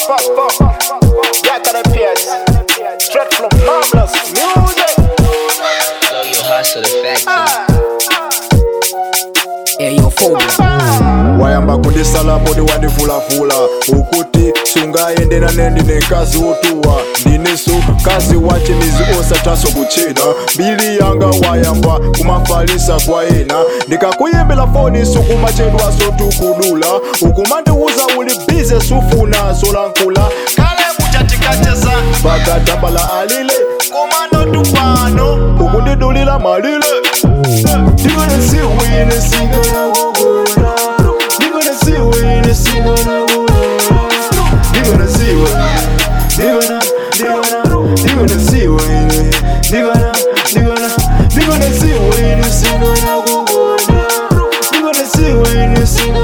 fuck, fuck. Jack of the Pierce. Straight from Marvelous Music. Blow your hustle the factory. wayamba kundisala poti wandivulafula ukuti sungayendera nendi nenkazi wotuwa ndineso kazi wache mizi osataso kuchena mbili yanga wayamba kumafalisa kwa ena ndikakuyembela foni sukumachedwaso tukudula ukumandiuza uli bize sufuna solankula kale muchatikacheza bakatambala alile kumano tupano ukundidulila malile You're gonna see when the single You're gonna see when the single You're gonna see when You're gonna, you're gonna, you're gonna see when You're gonna, you're gonna, you're gonna see when the single You're gonna see when the single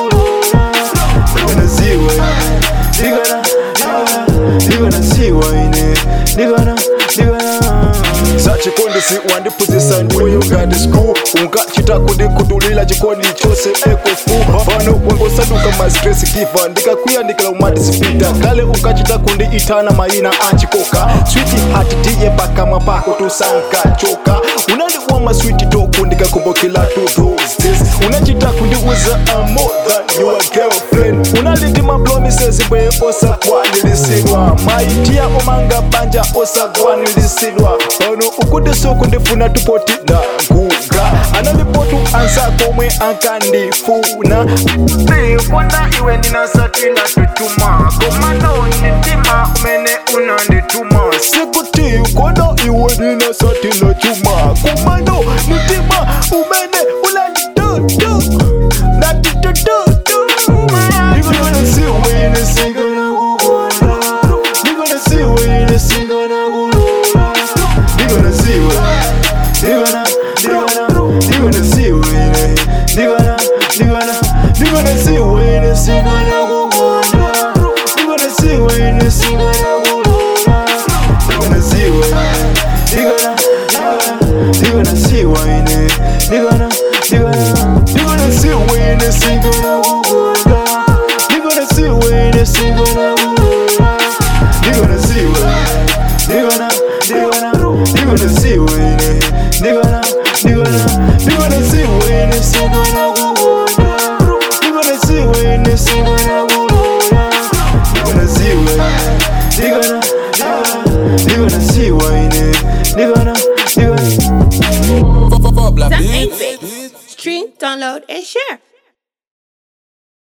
You're gonna see when You're gonna, you're gonna see when You're gonna, you're gonna sachikondisi wandipuzisa ndiweyo ngati school unkachita kundikudulila chikondi chose ekofu pano wangosaduka mastresi kifa ndikakuyandikila umatisipita kale unkachita kundi itana mayina achikoka switi hati tiye pakamwa pako tusankachoka unandiuwa maswiti toku ndikakumbukila tutos unachita kundiuza I'm more than your girlfriend unalindima promises bwe osakwanilisirwa maitiya omanga banja osakwanilisirwa pano ukundisuku ndifuna tupoti ndaguga analipotu ansa komwe ankandifuna ndifuna iwe ndinasatila tutuma komano nitima umene unandituma sikuti kono iwe ndinasatila chuma komano nitima umene unanditutu ndatutututu You're gonna see when the single You're gonna see when the single You're gonna see when You're gonna, you're gonna, you're gonna see when You're gonna, you're gonna, you're gonna see when the single You're gonna see when the single You're gonna see when You're gonna, you're gonna see when You're gonna, you're gonna, you're gonna see when the single You're gonna see when the single You're gonna see when You're gonna, you're gonna, you're gonna see when You're gonna, you're gonna, you're gonna see when the single You're gonna see when the single You're gonna see when You're gonna, you're gonna see when You're gonna, you're gonna Some 8 Stream, download, and share.